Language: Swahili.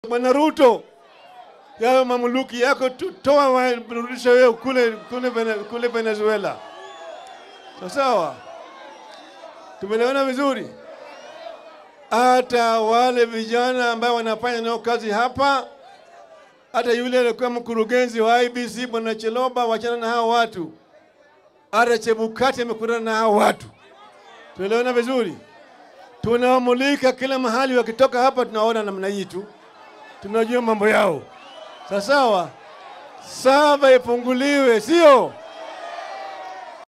Bwana Ruto, yayo mamluki yako tu- toa warudisha wewe kule, kule, Vene- kule Venezuela. Sawa sawa, tumeelewana vizuri. Hata wale vijana ambao wanafanya nao kazi hapa, hata yule alikuwa mkurugenzi wa IBC bwana Cheloba, wachana na hao watu. Hata Chebukati amekutana na hao watu, tuelewana vizuri. Tunawamulika kila mahali, wakitoka hapa tunaona namna hii tu, tunajua mambo yao. Sawa sawa, saba ifunguliwe, sio?